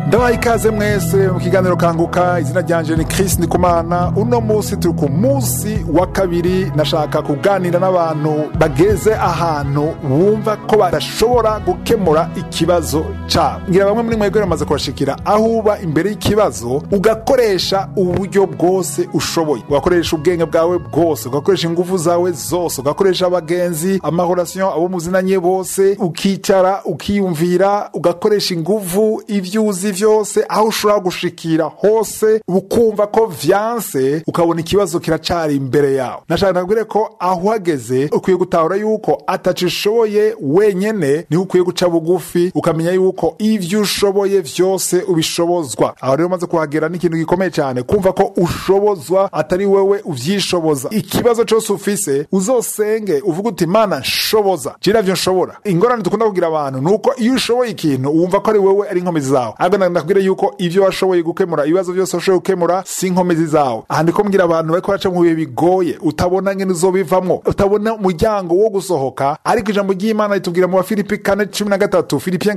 ndabaha ikaze mwese mu kiganiro kanguka izina ryanje ni Chris Ndikumana uno munsi turi ku munsi wa kabiri nashaka kuganira n'abantu bageze ahantu bumva ko badashobora gukemura ikibazo cabo ngira bamwe muri mwebwe bamaze kubashikira aho uba imbere y'ikibazo ugakoresha uburyo bwose ushoboye ugakoresha ubwenge bwawe bwose ugakoresha ingufu zawe zose ugakoresha abagenzi amahorasiyo abo muzinanye bose ukicara ukiyumvira ugakoresha ingufu ibyo uzi vyose aho ushobora gushikira hose ukumva ko vyanse ukabona ikibazo kiracari imbere yawe nashaka nabwire ko aho uhageze ukwiye gutahura yuko ataco ushoboye wenyene niho ukwiye guca bugufi ukamenya yuko ivyo ushoboye vyose ubishobozwa aho rero umaze kuhagera n'ikintu gikomeye cyane kumva ko ushobozwa atari wewe uvyishoboza ikibazo cose ufise uzosenge uvuga uti mana nshoboza je navyo nshobora ingorane dukunda kugira abantu ni uko iyo ushoboye ikintu wumva ko ari wewe ari inkomezi zawe ahubwo ndakubwira yuko ivyo washoboye gukemura ibibazo byose washoboye gukemura si inkomezi zawe aha ndiko mbwira abantu bariko baraca mu bihe bigoye utabona ngene uzobivamwo utabona umuryango wo gusohoka ariko ijambo ry'imana ritubwira mu bafilipi kane cumi na gatatu filipien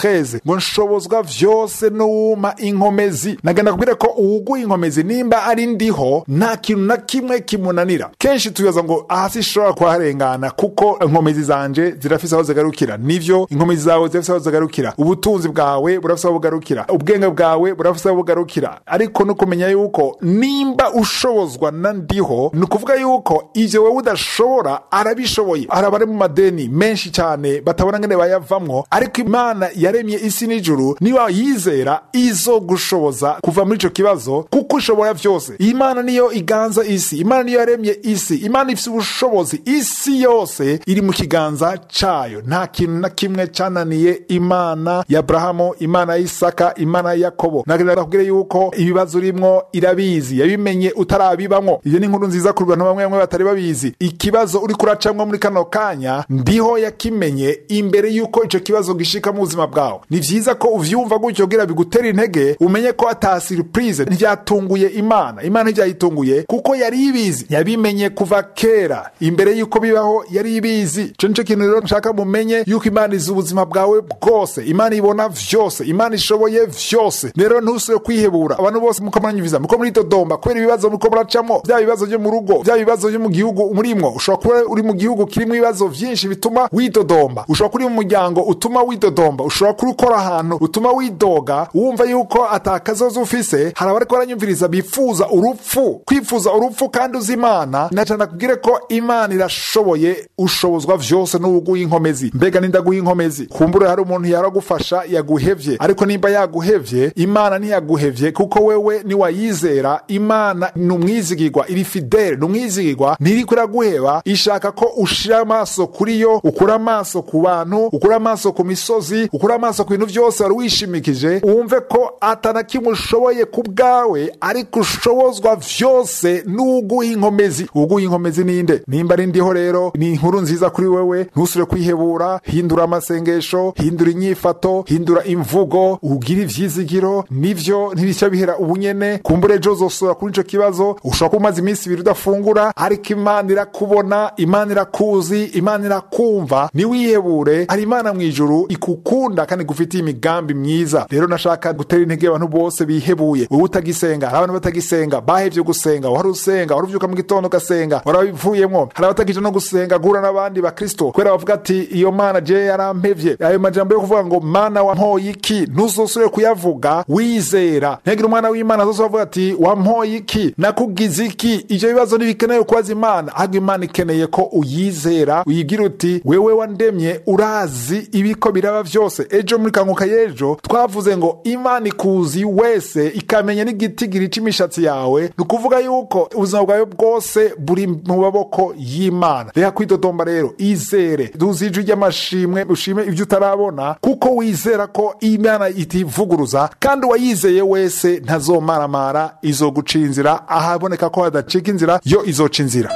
4 ngo nshobozwa vyose n'uwuma inkomezi nagenda kubwira ko uwuguha inkomezi nimba ari ndiho nta kintu na kimwe kimunanira kenshi tubibaza ngo aha sinshobora kuharengana kuko inkomezi zanje zirafise aho zigarukira nivyo inkomezi zawe zirafise aho zigarukira ubutunzi bwawe burafise aho bugarukira ubwenge bwawe burafise aho bugarukira ariko no kumenya yuko nimba ushobozwa na ndiho ni ukuvuga yuko ivyo wewe udashobora arabishoboye hari abari mu madeni menshi cyane batabona ngene bayavamwo ariko imana yaremye isi n'ijuru niba yizera izo gushoboza kuva muri ico kibazo kuko ushobora vyose imana niyo iganza isi imana niyo yaremye isi imana ifise ubushobozi isi yose iri mu kiganza cayo nta kintu na kimwe cananiye imana ya aburahamu imana ya isaka imana ya yakobo nagenda nakubwire yuko ibibazo urimwo irabizi yabimenye utarabibamwo iyo ni inkuru nziza ku bantu bamwe bamwe batari babizi ikibazo uri kuracamwo muri kano kanya ndiho yakimenye imbere yuko ico kibazo gishika mu buzima bwawe ni vyiza ko uvyumva gutyo kugira bigutera intege umenye ko ata surprise ntivyatunguye imana imana ntivyayitunguye kuko yari ibizi yabimenye kuva kera imbere yuko bibaho yari ibizi ico nico kintu rero nshaka mumenye yuko imana izi ubuzima bwawe bwose imana ibona vyose imana ishoboye vyose rero ntusubire kwihebura abantu bose muko muranyumviza muko muridodomba kubera ibibazo muko muracamo vya bibazo vyo mu rugo vya bibazo vyo mu gihugu murimwo ushobora kuba uri mu gihugu kirimo ibibazo vyinshi bituma widodomba ushobora kuba uri mu muryango utuma widodomba ushobora kuba ukora ahantu utuma widoga wumva yuko atakazoza ufise hari abariko baranyumviriza bifuza urupfu kwifuza urupfu kandi uzi imana nacana kubwire ko imana irashoboye ushobozwa vyose n'ubuguha inkomezi mbega nindaguha inkomezi kumbure hari umuntu yaragufasha yaguhevye ariko nimba yaguhevye imana ntiyaguhevye kuko wewe niwayizera imana ni umwizigirwa iri fidele ni umwizigirwa ntiriko iraguheba ishaka ko ushira amaso kuri yo ukura amaso ku bantu ukura amaso ku misozi ukura amaso ku bintu vyose wari wishimikije wumve ko atana kimwe ushoboye ku bwawe ariko ushobozwa vyose n'uguha inkomezi uguha inkomezi ninde nimba ari ndiho rero ni inkuru nziza kuri wewe ntusure kwihebura hindura amasengesho hindura inyifato hindura imvugo ugire ivyizigiro nivyo ntibishya bihera ubunyene kumbura ejo uzosura kuri ico kibazo ushobora kuba umaze iminsi ibiri udafungura ariko imana irakubona imana irakuzi imana irakumva niwihebure hari imana mu ijuru ikukunda kandi igufitiye imigambi myiza rero nashaka gutera intege abantu bose bihebuye wowe utagisenga hari abantu batagisenga bahevye gusenga wari usenga wari uvyuka mu gitondo ugasenga warabivuyemwo hari abatagije no gusenga guhura n'abandi bakristo kubera bavuga ati iyo mana je yarampevye ayo majambo yo kuvuga ngo mana wampoye iki ntuzosubire kuyavuga wizera ntihagire umwana w'imana azose avuga ati wampoye iki nakugize iki ivyo bibazo ntibikenewe kubaza imana ahubwo imana ikeneye ko uyizera uyigira uti wewe wandemye urazi ibiko biraba vyose ejo muri kanguka y'ejo twavuze ngo imana ikuzi wese ikamenya n'igitigiri c'imishatsi yawe ni ukuvuga yuko ubuzima bwawe bwose buri mu maboko y'imana reka kwidodomba rero izere duzi ijwi ry'amashimwe ushime ivyo utarabona kuko wizera ko imana itivuguruza kandi uwayizeye wese ntazomaramara izoguca inzira ahaboneka ko hadacika inzira yo izoca inzira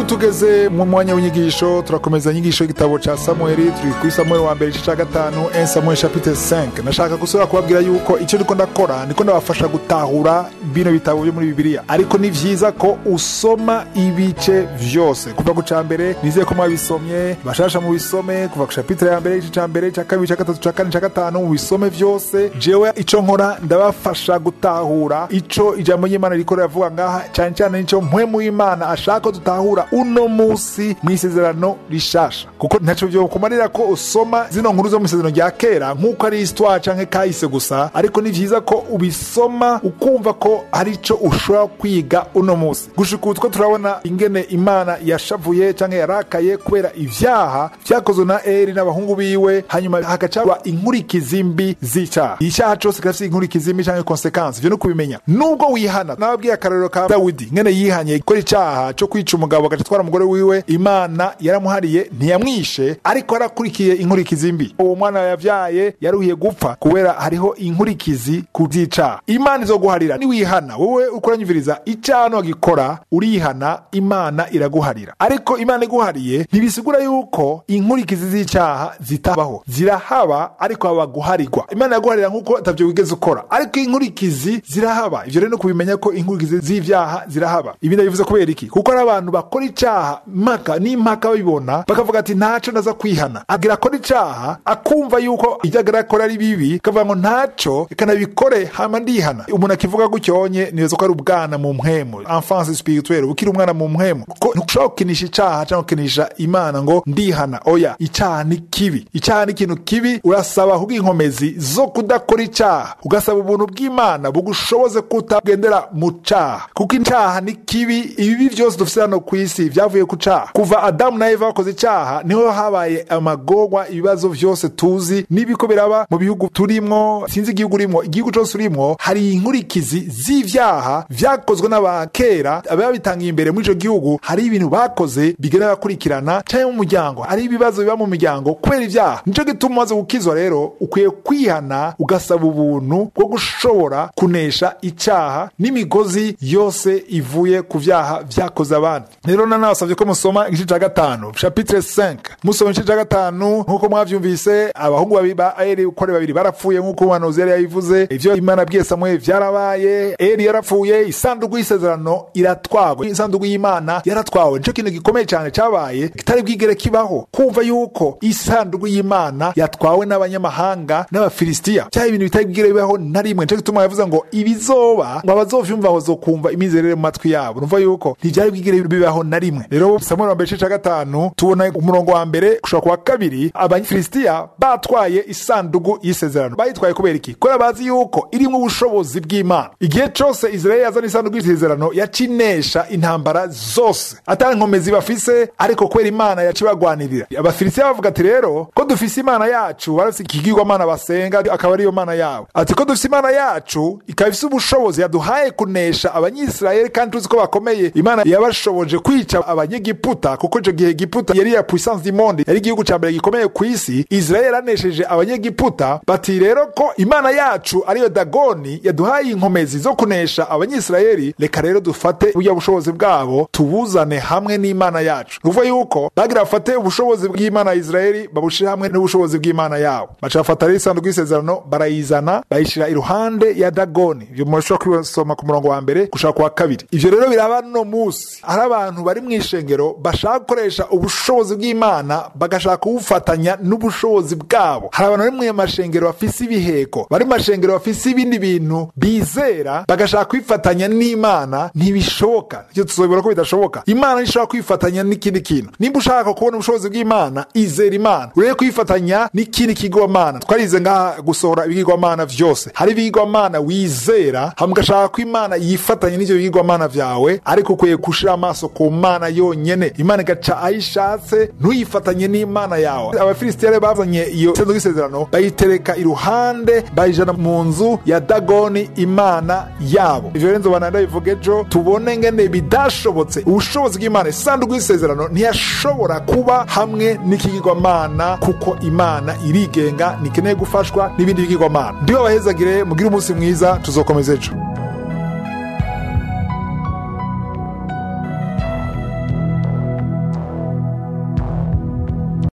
tugeze mu mwanya w'inyigisho turakomeza inyigisho y'igitabo ca samueli turi kuri samueli wa mbere igice ca gatanu 1 samuel chapitre 5 nashaka gusubira kubabwira yuko icyo ndiko ndakora ndiko ndabafasha gutahura bino bitabo byo muri bibiliya ariko ni vyiza ko usoma ibice vyose kuva ku ca mbere nizeye ko mwabisomye bashasha mu bisome kuva ku chapitre ya mbere igice ca mbere ca kabiri ca gatatu ca kane ca gatanu mu bisome vyose jewe ico nkora ndabafasha gutahura ico ijambo ry'imana riko riravuga ngaha cane cane nico mpwemu w'imana ashaka ko dutahura uno musi mw'isezerano rishasha kuko ntaco vyo kumarira ko usoma zino nkuru zo mw'isezerano rya kera nk'uko ari histoire canke kahise gusa ariko ni vyiza ko ubisoma ukumva ko hari ico ushobora kwiga uno musi gushika utwo turabona ingene imana yashavuye canke yarakaye kubera ivyaha vyakozwe na eri n'abahungu biwe hanyuma hagacaba inkurikizi mbi z'icaha icaha cose kirafise inkurikizi mbi canke konsekansi ivyo ni ukubimenya nubwo wihana nababwiye akarorero ka dawidi ngene yihanye gukora icaha co kwica umugabo agaca atwara umugore wiwe imana yaramuhariye ntiyamwishe ariko yarakurikiye inkurikizi mbi uwo mwana yavyaye yaruhiye gupfa kubera hariho inkurikizi ku vy'icaha imana izoguharira niwihana wowe ukuranyumviriza icaha nogikora urihana imana iraguharira ariko imana iguhariye ntibisigura yuko inkurikizi z'icaha zitabaho zirahaba ariko haba guharirwa imana yaguharira nk'uko atavyo wigeze ukora ariko inkurikizi zirahaba ivyo rero no kubimenya ko inkurikizi z'ivyaha zirahaba ibi ndabivuze kubera iki kuko ari abantu bakora icaha mpaka n'impaka babibona bakavuga ati ntaco ndaza kwihana agira akora icaha akumva yuko ivyo agira akora ari bibi akavuga ngo ntaco reka nabikore hama ndihana umuntu akivuga gutyonye nibaza ko ari ubwana mu mpwemu enfance spirituelle ukiri umwana mu mpwemu kuko ntushobora gukinisha icaha canke gukinisha imana ngo ndihana oya icaha ni kibi icaha ni ikintu kibi urasaba kubwo inkomezi zo kudakora icaha ugasaba ubuntu bw'imana bugushoboze kutagendera mu caha kuko icaha ni kibi ibibi vyose dufise hano ku isi vyavuye ku caha kuva adamu na eva bakoze icaha niho habaye amagorwa ibibazo vyose tuzi n'ibiko biraba mu bihugu turimwo sinzi igihugu urimwo igihugu cose urimwo hari inkurikizi z'ivyaha vyakozwe n'abakera ababitangiye imbere muri ico gihugu hari ibintu bakoze bigenda bakurikirana canke mu muryango hari ibibazo biba mu miryango kubera ivyaha nico gituma umaze gukizwa rero ukwiye kwihana ugasaba ubuntu bwo gushobora kunesha icaha n'imigozi yose ivuye ku vyaha vyakoze abandi rero nanabasavye ko musoma igice ca gatanu chapitre 5 musoma igice ca gatanu nk'uko mwavyumvise abahungu babiri ba eri uko ari babiri barapfuye nk'uko umuhanuzi yari yabivuze ivyo imana abwiye samweli vyarabaye eri yarapfuye isanduku y'isezerano iratwagwa isanduku y'imana yaratwawe nico kintu gikomeye cane cabaye kitari bwigere kibaho kumva yuko isanduku y'imana yatwawe n'abanyamahanga n'abafilisitiya cyari ibintu bitari bwigere bibaho na rimwe nico gituma yavuze ngo ibizoba ngo abazovyumva bazokumva imizerere mu matwi yabo numva yuko ntivyari bwigere bibaho na rimwe rero samueli wa mbere igice ca gatanu tubona umurongo wa mbere gushobora kuwa kabiri abafilisitiya batwaye isanduku y'isezerano bayitwaye kubera iki kubera bazi yuko irimwo ubushobozi bw'imana igihe cose israeli yazana isanduku y'isezerano yacinesha intambara zose atari nkomezi bafise ariko kubera imana yacibagwanirira abafilisitiya bavuga ati rero ko dufise imana yacu barafise ikigirwamana basenga akaba ariyo mana yabo ati ko dufise imana yacu ikaba ifise ubushobozi yaduhaye kunesha abanyisirayeli kandi tuzi ko bakomeye imana yabashoboje kwica abanyegiputa kuko ico gihe giputa yari ya puissance du monde yari igihugu ca mbere gikomeye ku isi israeli yaranesheje abanyegiputa bati rero ko imana yacu ariyo dagoni yaduhaye inkomezi zo kunesha abanyisirayeli reka rero dufate burya bushobozi bwabo tubuzane hamwe n'imana yacu ni ukuvuga yuko bagira bafate ubushobozi bw'imana ya israeli babushire hamwe n'ubushobozi bw'imana yabo baca bafata rero isanduku y'isezerano barayizana bayishira iruhande ya dagoni ivyo murashobora kubisoma ku murongo wa mbere gushaka ku wa kabiri ivyo rero biraba no musi hari abantu bari mu ishengero bashaka gukoresha ubushobozi bw'imana bagashaka kubufatanya n'ubushobozi bwabo hari abantu bari mu mashengero bafise ibiheko bari mu mashengero bafise ibindi bintu bizera bagashaka kwifatanya n'imana ntibishoboka ivyo tuzobibona ko bidashoboka imana ntishobora kwifatanya n'ikindi kintu nimba ushaka kubona ubushobozi bw'imana izera imana urebe kwifatanya n'ikindi kigwamana twarize ngaha gusohora ibigirwamana vyose hari ibigirwamana wizera hama ugashaka ko imana yifatanya n'ivyo bigirwamana vyawe ariko ukwiye gushira amaso ku mana yonyene imana igaca ayishatse ntuyifatanye n'imana yawe abafilisitiya rero bazanye iyo senzo y'isezerano bayitereka iruhande bayijana mu nzu ya dagoni imana yabo ivyo rero nzobana ndabivuga ejo tubone ngene bidashobotse ubushobozi bw'imana isanduku y'isezerano ntiyashobora kuba hamwe n'ikigirwamana kuko imana irigenga ntikeneye gufashwa n'ibindi bigirwamana ndiho abahezagire mugire umunsi mwiza tuzokomeza ejo